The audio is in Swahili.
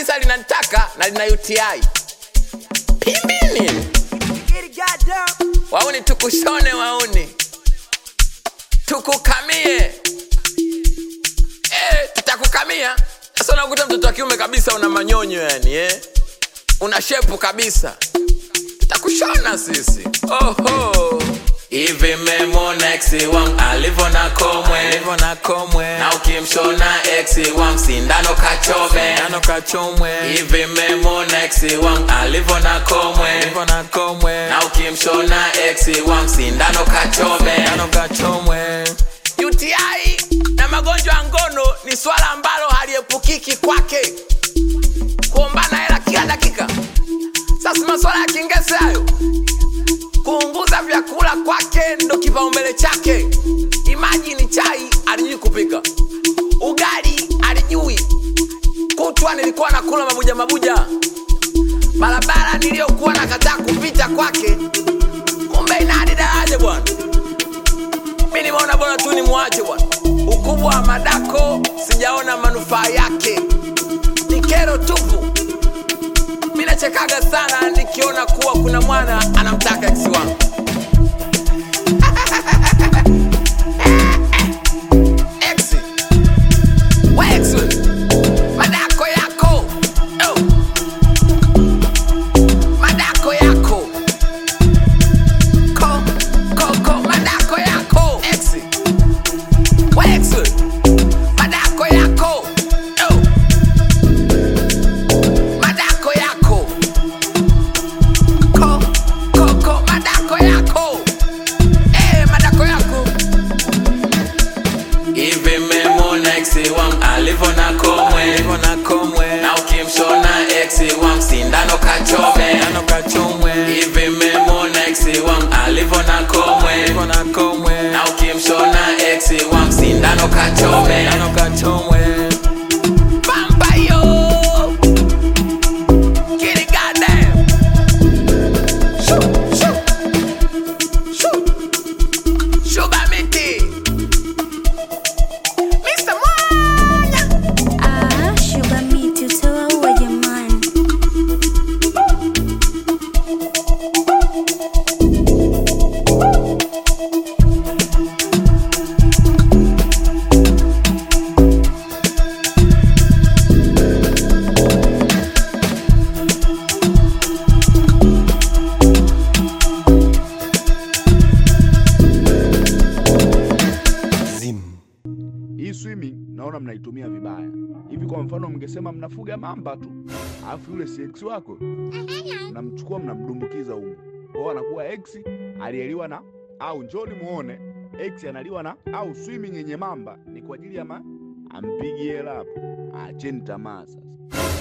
kabisa linanitaka na lina UTI. Pimbini. Wauni tukushone wauni. Tukukamie. Eh, tutakukamia. Sasa unakuta mtoto wa kiume kabisa una manyonyo yani eh. Una shepu kabisa. Tutakushona sisi. Oho. Hivi memona ex wangu alivyo na komwe Alivyo na komwe na ukimshona ex wangu sindano kachome Nano kachomwe hivi memona ex wangu alivyo na komwe Alivyo na komwe na ukimshona ex wangu sindano kachome Nano kachomwe UTI na magonjwa ya ngono ni swala ambalo haliepukiki kwake, kuombana hela kila dakika. Sasa maswala ya kingese hayo, kuunguza vyakula kwake ndo kipaumbele chake. Imagine chai alijui kupika, ugali alijui, kutwa nilikuwa nakula mabuja mabuja, barabara niliyokuwa nakataa kupita kwake, kumbe ina hadi daraja bwana mi nimeona bora tu nimwache bwana. Ukubwa wa madako sijaona manufaa yake, ni kero tupu. Mi nachekaga sana nikiona kuwa kuna mwana anamtaka ex wangu. Ex. We ex we. Madako yako. Oh. Madako yako. Ko, ko, ko, madako yako. Ex. We ex we. Madako yako. Oh. Madako yako. Ko, ko, ko, madako yako. Eh, madako yako. Hivi memona ex wangu alivyo na komwe Alivyo na komwe na ukimshona ex wangu sindano kachome Nano kachomwe hivi memona ex wangu alivyo na komwe Alivyo na komwe na ukimshona ex wangu sindano kachome Nano kachomwe pamba yo Kitty goddamn Shoo, shoo, shoo. Sugar miti Mr. Mwanya Ah, sugar miti utawaua jamani. Zim. Hii swimming naona mnaitumia vibaya. Hivi kwa mfano, mngesema mnafuga mamba tu, alafu yule si ex wako, mnamchukua mnamdumbukiza humu kwao, anakuwa ex aliyeliwa na au, njoni muone ex analiwa na au. Swimming yenye mamba ni kwa ajili ya ma ampigi hela hapo. Acheni tamaa sasa.